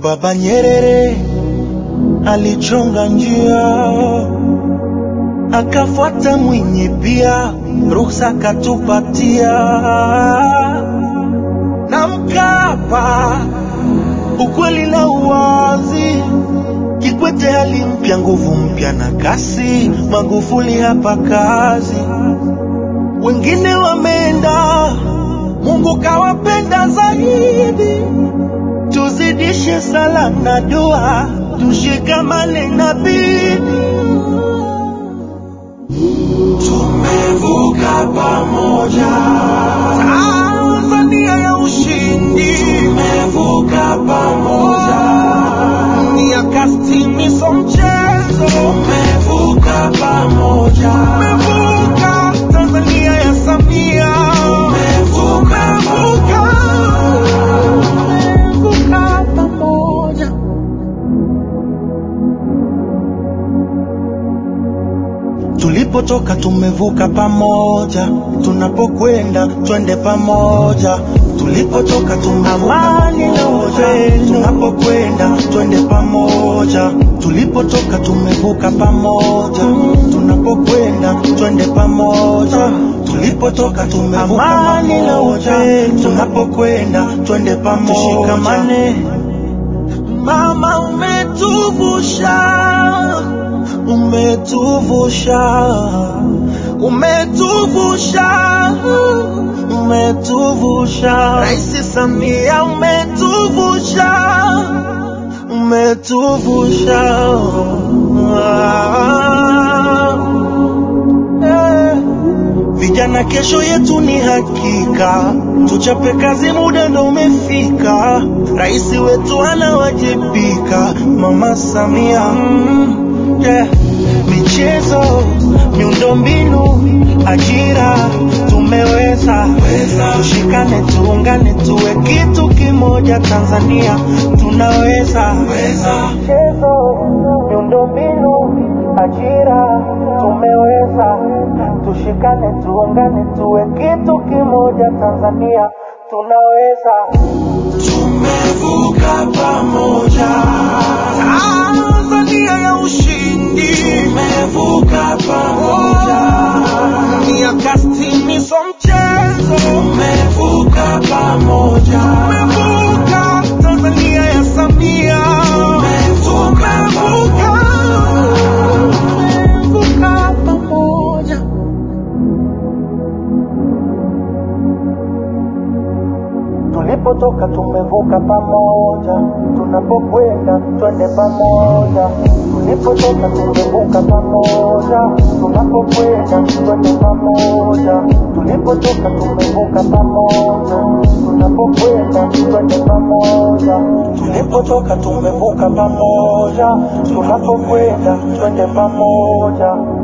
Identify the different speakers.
Speaker 1: Baba Nyerere alichonga njia, akafuata Mwinyi pia, ruhusa katupatia na Mkapa, ukweli na uwazi. Kikwete alimpya nguvu mpya na kasi, Magufuli hapa kazi, wengine wameenda, Mungu kawapenda zaidi. Tuzidishe sala na dua, tushikamane na bidii. Tumevuka pamoja, Tanzania ya ushindi. Tumevuka pamoja, miaka sitini so mchezo. Tumevuka pamoja, tumevuka Tanzania ya Samia. Tumevuka tumevuka pamoja. Tulipotoka tumevuka pamoja, tunapokwenda twende pamoja. Tulipotoka tumevuka pamoja, tunapokwenda twende pamoja. Tulipotoka tumevuka pamoja, tunapokwenda twende pamoja. Tulipotoka tumevuka pamoja, tunapokwenda twende pamoja. Tushikamane, mama, umetuvusha umetuvusha, umetuvusha, umetuvusha. Rais Samia umetuvusha, umetuvusha. Eh. Vijana, kesho yetu ni hakika, tuchape kazi, muda ndo umefika. Rais wetu anawajibika, Mama Samia mm, yeah. Michezo, miundombinu, ajira, tumeweza. Tushikane, tuungane, tuwe kitu kimoja. Tanzania tunaweza. Michezo, miundombinu, ajira, tumeweza. Tushikane, tuungane, tuwe kitu kimoja. Tanzania tunaweza. Tumevuka pamoja, Tanzania ya ushindi. Tumevuka pamoja, miaka sitini so mchezo. Tumevuka pamoja, tumevuka Tanzania ya Samia. Tumevuka tumevuka pamoja. Tulipotoka tumevuka pamoja, tunapokwenda twende pamoja. Tulipotoka tumevuka pamoja, tunapokwenda twende pamoja. Tulipotoka tumevuka pamoja, tunapokwenda twende pamoja. Tulipotoka tumevuka pamoja, tunapokwenda twende pamoja.